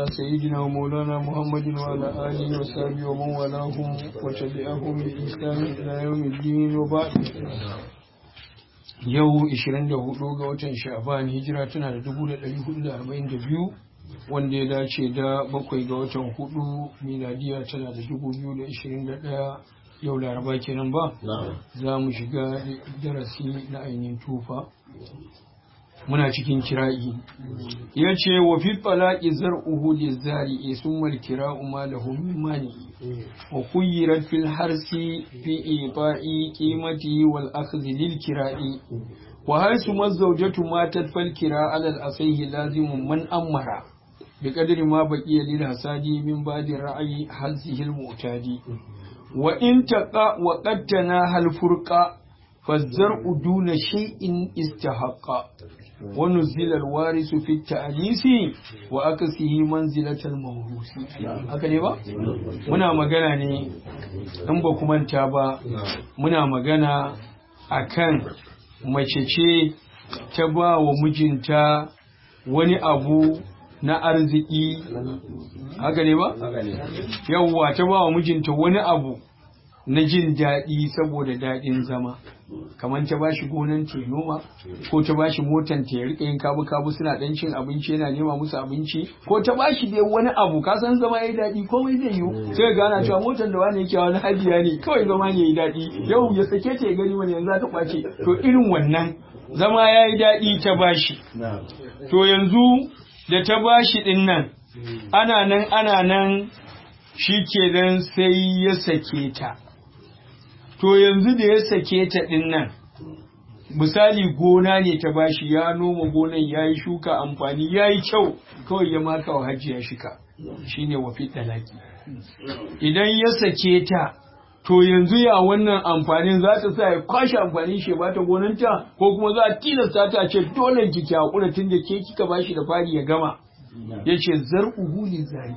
سيدنا ومولانا محمد وعلى آله وصحبه ومن والاهم وتبعهم بإحسان إلى يوم الدين وبعد yau 24 ga watan sha'ban hijira tana da 1442 wanda ya dace da bakwai ga watan hudu miladiya tana da 2021 yau laraba kenan ba za mu shiga darasi na ainihin tufa muna cikin kira'i ya ce wa fi falaki zar'uhu lizari sun mal kira'u ma lahu min mani wa kuyirat fil harsi fi ifa'i qimati wal akhdhi lil kira'i wa haythu mazawjatu matat fal kira' ala al asayhi lazimun man amara bi qadri ma baqiya lil hasadi min ba'di ra'yi halsihi al mu'tadi wa in taqa wa qattana hal furqa فالزرع دون شيء استحق ونزل الوارث في التأليس وأكسه منزلة الموروث haka ne ba muna magana ne in ba ku manta ba muna magana akan mace ce ta ba wa mijinta wani abu na arziki haka ne ba yawwa ta ba wa mijinta wani abu na jin daɗi saboda daɗin zama kamar ta bashi gonan ta noma ko ta bashi motan ta ya rika yin kabu kabu suna dan cin abinci yana nema musu abinci ko ta bashi dai wani abu ka san zama yayi daɗi komai zai yiwu sai ga ana cewa motan da wani yake wani hajiya ne kawai zama ne yayi daɗi yau ya sake ta ya gani wani yanzu za ta kwace to irin wannan zama yayi daɗi ta bashi to yanzu da ta bashi din nan ana nan ana nan shi kenan sai ya sake ta to yanzu da ya sake ta ɗin nan misali gona ne ta bashi ya noma gonan ya yi shuka amfani ya yi kyau kawai ya maka wa hajji ya shika shine wafi talaki idan ya sake ta to yanzu ya wannan amfanin za ta sa ya kwashe amfanin shi ba ta gonanta ko kuma za a tilasta ta ce dole ki ki hakura tun da ke kika bashi da fari ya gama yace zar'uhu li zari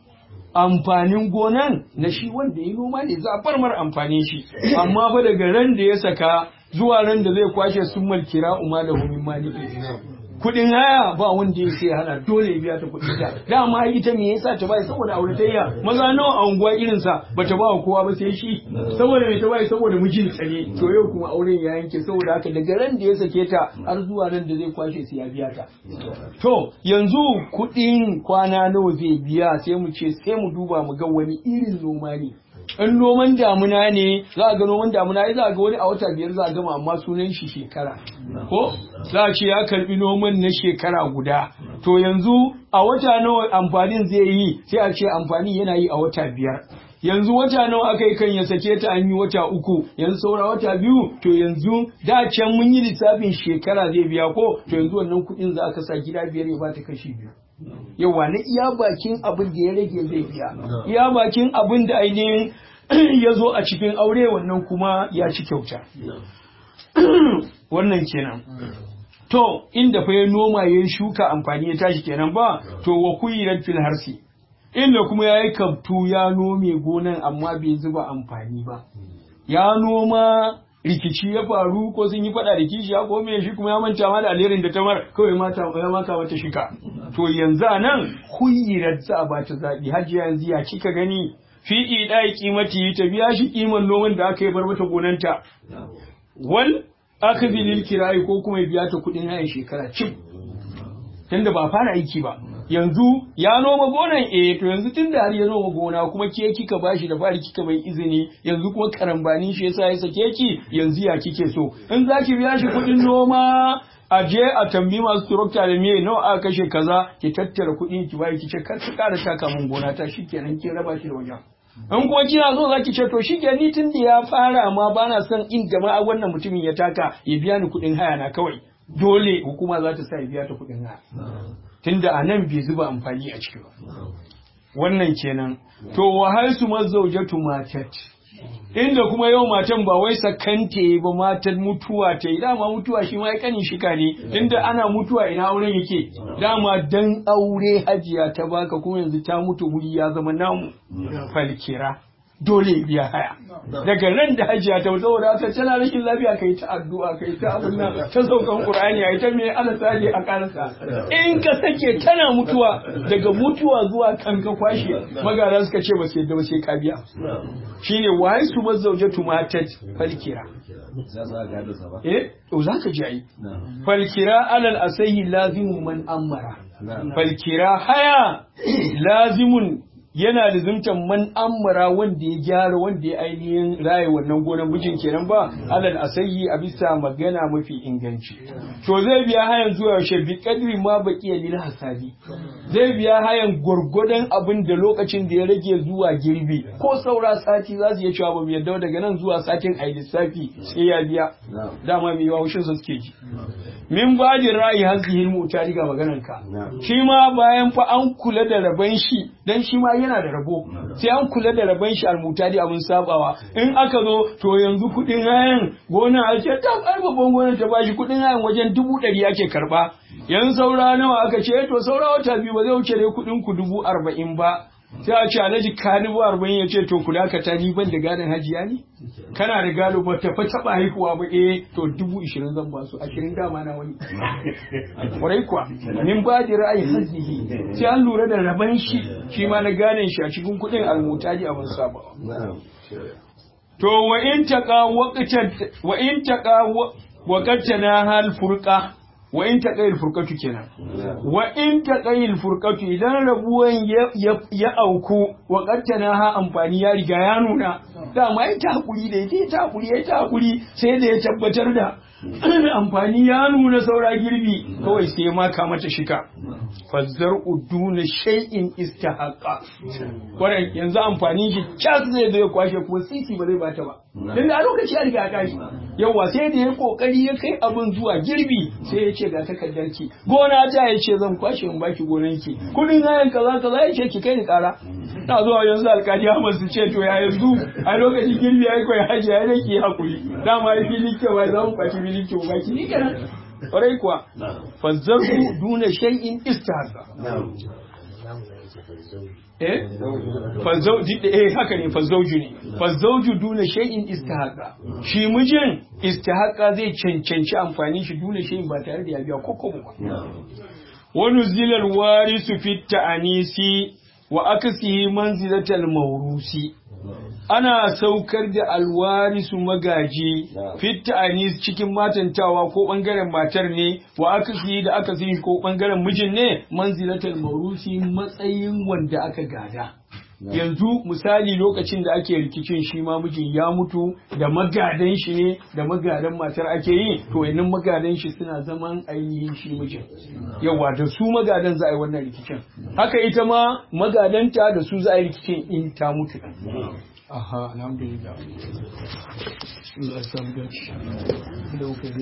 amfanin gonan na shi wanda ya noma ne za a bar mar amfanin shi amma ba daga ran da ya saka zuwa ran da zai kwashe sun malkira umma da humin maliki kudin haya ba wanda ya sai hana dole ya biya ta kudin ta dama ita me yasa ta bai saboda auratayya maza nawa a unguwa irin sa bata ba kowa ba sai shi saboda me ta bai saboda mijin ta ne to yau kuma auren ya yanke saboda haka daga ran da ya sake ta har zuwa ran da zai kwashe sai ya biya ta to yanzu kudin kwana nawa zai biya sai mu ce sai mu duba mu ga wani irin noma ne in noman damuna ne za a ga noman damuna ya za a ga wani a wata biyar za a gama amma sunan shi shekara ko za a ce ya karbi noman na shekara guda to yanzu a wata nawa amfanin zai yi sai a ce amfani yana yi a wata biyar yanzu wata nawa aka yi kan ya sake ta an yi wata uku yanzu saura wata biyu to yanzu da can mun yi lissafin shekara zai biya ko to yanzu wannan kuɗin za ka sa gida biyar ya bata kashi biyu yawa na iya bakin abin da ya rage zai biya iya bakin abin da ainihin ya zo a cikin aure wannan kuma ya ci kyauta wannan kenan to inda fa ya noma ya shuka amfani ya tashi kenan ba to wa kuyirat fil harsi inda kuma ya yi kabtu ya nome gonan amma bai zuba amfani ba ya noma rikici ya faru ko sun yi fada da kishiya ko me shi kuma ya manta ma da alherin da ta mar kawai mata ya maka mata shika to yanzu a nan huyirar za a bata zaɓi hajiya yanzu ya kika gani fi idai kimati ta biya shi kiman noman da aka yi bar mata gonanta wal akhdhi lil kirai ko kuma ya biya ta kuɗin hayan shekara cif tunda ba fara aiki ba yanzu ya noma gonan eh to yanzu tun da har ya noma gona kuma ke kika bashi da fari kika bai izini yanzu kuma karambani shi yasa ya sake ki yanzu ya kike so in zaki biya shi kuɗin noma a je a tambi masu turokta da me nawa aka kashe kaza ki tattara kuɗin ki bai ki ce kar ki ƙara taka mun gona ta shikenan ki raba shi da wajen in kuma kina so zaki ce to shi ni tun da ya fara amma bana son in jama'a wannan mutumin ya taka ya biya ni kuɗin haya na kawai dole hukuma za ta sa ya biya ta kuɗin haya tunda a nan bai zuba amfani a ciki ba wannan kenan to wahal su mazaujatu matat inda kuma yau matan ba wai sakante ba matan mutuwa ta yi dama mutuwa shi ma ya kanin shika ne inda ana mutuwa ina auren yake dama dan aure hajiya ta baka kuma yanzu ta mutu wuri ya zama namu falkira dole ya biya haya daga nan da hajiya ta saboda haka tana rashin lafiya kai ta addu'a kai ta abin nan ta saukan qur'ani ai ta me ana sadi a kansa in ka sake tana mutuwa daga mutuwa zuwa kan ka kwashe magana suka ce ba sai da ba sai ka biya shine wai su mazaujatu matat falkira eh to zaka ji ai falkira alal asahi lazimun man amara falkira haya lazimun yana da zumtan man amara wanda ya gyara wanda ya ainihin raye wannan gonan mijin kenan ba alal asayi a bisa magana mafi inganci to zai biya hayan zuwa yaushe bi kadri ma baqiya lil hasabi zai biya hayan gwargwadon abin da lokacin da ya rage zuwa girbi ko saura sati za su iya cewa ba mu yadda daga nan zuwa satin ai lissafi sai ya biya dama mai yawa haushin su suke ji min bajin ra'ayi hazihin mutari ga maganar ka shi ma bayan fa an kula da raban shi dan shi ma yana da rabo sai an kula da raban shi almutari abin sabawa in aka zo to yanzu kudin hayan gona a ce ta babban gonar ta bashi kudin hayan wajen dubu ɗari ake karba yanzu saura nawa aka ce to saura wata biyu ba zai wuce dai kudin ku dubu arba'in ba sai a ce alhaji ka dubu arba'in ya ce to ku dakata ni ban da gadon hajiya ne kana da gado ba ta fa taɓa haihuwa ba eh to dubu ishirin zan ba su ashirin dama na wani kwarai kuwa min ba da ra'ayi hazihi sai an lura da raban shi shi ma na ganin shi a cikin kuɗin almutaji abin sabawa to wa in taqa waqtan wa in taqa waqtana hal furqa wa in taqayil furqatu kenan wa in taqayil furqatu idan rabuwan ya auku wa qattana ha amfani ya riga ya nuna dama ita hakuri da ita ta hakuri ya ta hakuri sai da ya tabbatar da amfani ya nuna saura girbi kawai sai ya maka mata shika fazzar uduna shay'in istahaqqa kwarai yanzu amfanin shi cas zai zo ya kwashe kuma sisi ba zai bata ba dan da a lokaci ya riga ya yawa sai da ya kokari ya kai abin zuwa girbi sai ya ce ga takardar ki gona ta ya ce zan kwashe in baki gonan ki kudin hayan kaza kaza ya ce ki kai ni kara na zuwa yanzu alkaji Ahmad su ce to ya yanzu a lokacin girbi ya kai haji ya rake hakuri dama ya fili ke ba za mu kwashi fili ke ba ki ni kenan kwarai kuwa fazzaru duna shay'in istihasa eh fazauji eh haka ne fazauju ne fazauju duna shay'in istihaqa shi mijin istihaqa zai cancanci amfani shi duna shay'in ba tare da ya biya ko ba wa nuzilal warisu fit ta'anisi wa akasihi manzilatal mawrusi ana saukar da alwarisu magaji fitta anis cikin matantawa ko bangaren matar ne wa aka da aka ko bangaren mijin ne manzilatul maurusi matsayin wanda aka gada yanzu misali lokacin da ake rikicin shi ma mijin ya mutu da magadan shi ne da magadan matar ake yi to yanin magadan shi suna zaman ainihin shi mijin yawa da su magadan za a yi wannan rikicin haka ita ma magadanta da su za a yi rikicin in ta mutu aha alhamdulillah Allah ya samu dace